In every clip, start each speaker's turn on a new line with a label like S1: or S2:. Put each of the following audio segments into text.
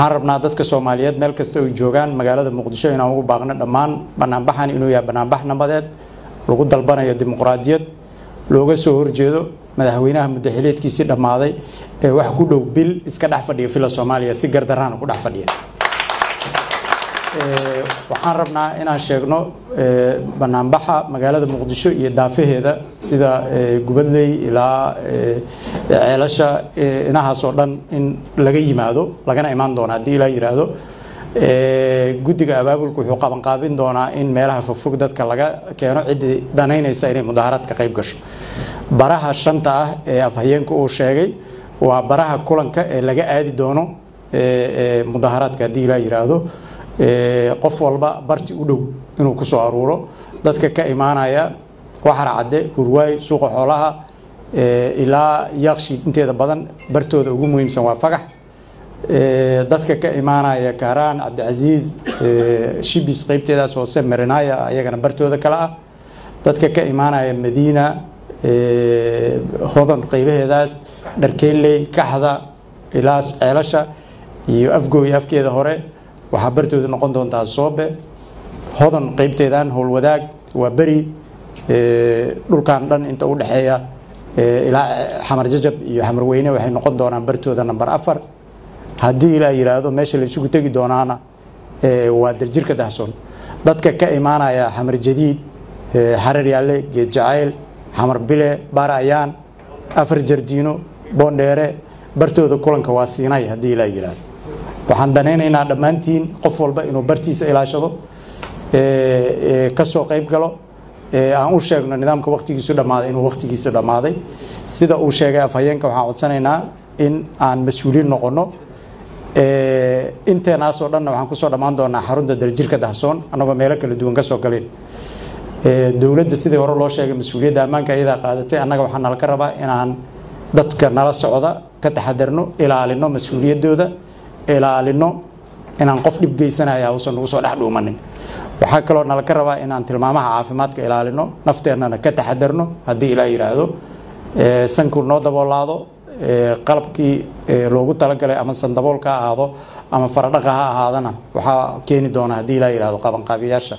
S1: waxaan rabnaa dadka soomaaliyeed meel kasta ay joogaan magaalada muqdisho inaan ugu baaqno dhammaan banaanbaxan inuu yahay banaanbax nabadeed lagu dalbanayo dimuqraadiyad looga soo horjeedo madaxweynaha muddaxileedkiisii dhammaaday ee wax ku dhow bil iska dhex fadhiya fila soomaaliya si gardaraana ku dhex fadhiya waxaan rabnaa inaan sheegno banaanbaxa magaalada muqdisho iyo daafaheeda sida gubadley ilaa ceelasha inahaas oo dhan in laga yimaado lagana imaan doono haddii ilaa yiraahdo guddiga abaabulka wuxuu qabanqaabin doonaa in meelaha fogfog dadka laga keeno ciddii danaynaysa inay mudaharaadka qayb gasho baraha shanta ah ee afhayeenka uu sheegay waa baraha kulanka ee laga aadi doono mudaharaadka haddii ilaa yiraahdo qof walba barti u dhow inuu ku soo aruuro dadka ka imaanaya waxara cadde hurwaay suuqa xoolaha ilaa yaaqshiid inteeda badan bartooda ugu muhiimsan waa fagax dadka ka imaanaya kaaraan cabdicasiis shibis qeybteedaas hoose marinaya ayagana bartooda kale ah dadka ka imaanaya madiina hodan qeybaheedaas dharkeynley kaxda ilaa ceelasha iyo afgooy afkeeda hore waxaa bartooda noqon doontaa soobe hodan qeybteedan howlwadaag waa beri dhulkan dhan inta u dhexeeya ilaa xamar jajab iyo xamar weyne waxay noqon doonaan bartooda namber afar haddii ilaa yiraahdo meesha la isugu tegi doonaana waa daljirka dahsoon dadka ka imaanaya xamar jadiid xarar yaalle geed jacayl xamar bile baar ayaan afar jardiino boondheere bartooda kulanka waa siinay haddii ilaa yiraahdo waxaan danaynaynaa dhammaantiin qof walba inuu bartiisa ilaashado kasoo qayb galo aan u sheegno nidaamka waktigiisu dhammaaday inuu waktigiisa dhammaaday sida uu sheegay afhayeenka waxaan codsanaynaa in aan mas-uuliin noqono inteenaasoo dhanna waxaan kusoo dhammaan doonaa xarunta daljirka dahsoon annagoo meelo kala duwan kasoo galeen dowladda sidii hore loo sheegay mas-uuliyadda ammaanka iyadaa qaadatay annaga waxaa nala ka rabaa inaan dadka nala socda ka taxadarno ilaalino mas-uuliyaddooda ilaalino inaan qof dhib geysanaya uusan nagu soo dhex dhuumanin waxaa kaloo nala ka rabaa inaan tilmaamaha caafimaadka ilaalino nafteennana ka taxadarno haddii ilaa yiraahdo sanku noo daboolaado qalabkii loogu talagalay ama sandaboolka ha ahaado ama faradhaqa ha ahaadana waxaa keeni doona haddii ilaa yirahdo qabanqaabiyaasha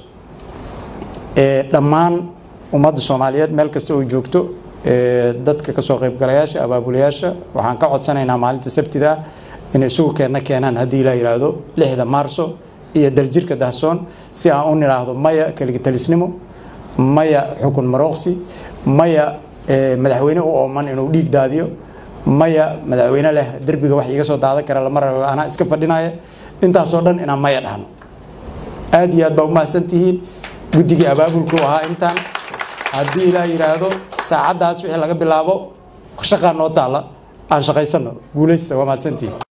S1: dhammaan ummadda soomaaliyeed meel kasta oo joogto dadka kasoo qaybgalayaasha abaabulayaasha waxaan ka codsanaynaa maalinta sabtida inay isugu keenna keenaan haddii ilaa yiraahdo lixda maarso iyo daljirka dahsoon si aan u nidhaahdo maya keligitalisnimo maya xukun marooqsi maya madaxweyne u ooman inuu dhiig daadiyo maya madaxweyne leh derbiga wax iga soo daadan kara lama rabo anaa iska fadhinaya intaasoo dhan inaan maya dhahno aad iyo aad baa umahadsan tihiin guddigii abaabulku ahaa intaan haddii ilaa yiraahdo saacaddaas wixii laga bilaabo shaqaa noo taalla aan shaqaysano guulaysta waa mahadsantihiin